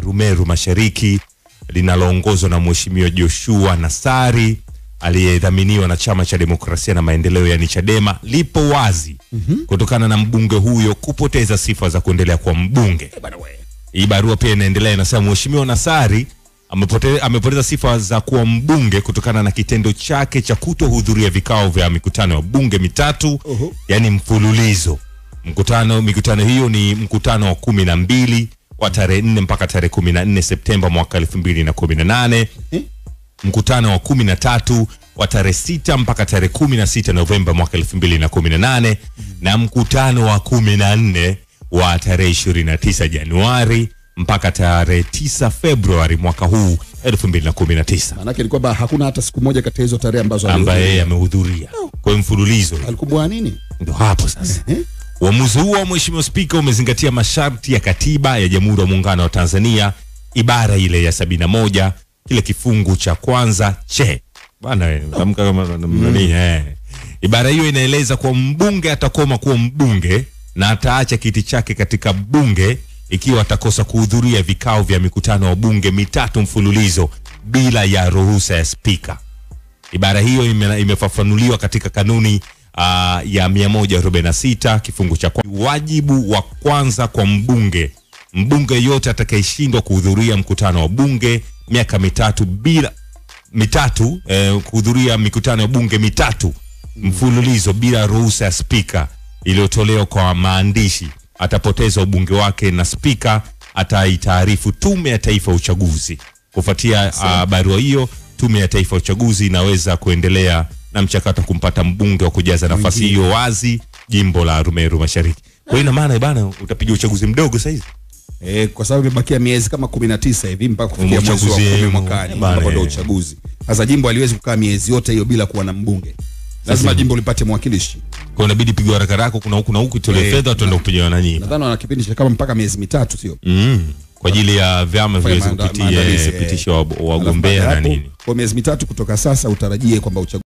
Arumeru Mashariki linaloongozwa na Mheshimiwa Joshua Nassari aliyedhaminiwa na Chama cha Demokrasia na Maendeleo yani Chadema lipo wazi kutokana na mbunge huyo kupoteza sifa za kuendelea kuwa mbunge. Hii barua pia inaendelea inasema, Mheshimiwa Nassari amepote, amepoteza sifa za kuwa mbunge kutokana na kitendo chake cha kutohudhuria vikao vya mikutano ya bunge mitatu Oho. yani mfululizo. Mkutano mikutano hiyo ni mkutano wa kumi na mbili wa tarehe nne mpaka tarehe kumi na nne Septemba mwaka elfu mbili na kumi na nane Eh? mkutano wa kumi na tatu wa tarehe sita mpaka tarehe kumi na sita Novemba mwaka elfu mbili na kumi na nane na mkutano wa kumi na nne wa tarehe ishirini na tisa Januari mpaka tarehe tisa Februari mwaka huu elfu mbili na kumi na tisa Maanake ni kwamba hakuna hata siku moja kati ya hizo tarehe ambazo ambaye yeye alihudhuria. amehudhuria kwa mfululizo. alikumbwa nini? Ndo hapo sasa Eh? Uamuzi huo wa Mheshimiwa Spika umezingatia masharti ya Katiba ya Jamhuri ya Muungano wa Tanzania ibara ile ya sabini na moja kile kifungu cha kwanza che bana wewe, tamka kama nani eh. Ibara hiyo inaeleza kuwa mbunge atakoma kuwa mbunge na ataacha kiti chake katika bunge ikiwa atakosa kuhudhuria vikao vya mikutano wa bunge mitatu mfululizo bila ya ruhusa ya spika. Ibara hiyo ime, imefafanuliwa katika kanuni uh, ya 146 kifungu cha kwa. Wajibu wa kwanza kwa mbunge, mbunge yote atakayeshindwa kuhudhuria mkutano wa bunge miaka mitatu bila mitatu eh, kuhudhuria mikutano ya bunge mitatu mfululizo bila ruhusa ya spika iliyotolewa kwa maandishi atapoteza ubunge wake na spika ataitaarifu Tume ya Taifa ya Uchaguzi. Kufuatia uh, barua hiyo, Tume ya Taifa ya Uchaguzi inaweza kuendelea na mchakato wa kumpata mbunge wa kujaza nafasi hiyo wazi jimbo la Arumeru Mashariki. Kwa hiyo ina maana bana, utapiga uchaguzi mdogo saizi Eh, kwa sababu imebakia miezi kama 19 hivi mpaka kufikia mwezi wa Uchaguzi, kumi eh, mwakani bana, ambapo ndio eh. uchaguzi. Sasa jimbo haliwezi kukaa miezi yote hiyo bila kuwa na mbunge. Lazima jimbo lipate mwakilishi. kwa hiyo inabidi pigwa haraka haraka, kuna huku na huku, itolewe Eh, fedha, tuende kupiga wananyi Nadhani wana kipindi cha kama mpaka miezi mitatu sio? mm. kwa ajili ya vyama viweze maanda- kupitia maandalizi, eh. pitisha wa- Alafu wagombea baada na ya hapo, nini. Kwa miezi mitatu kutoka sasa utarajie kwamba uchaguzi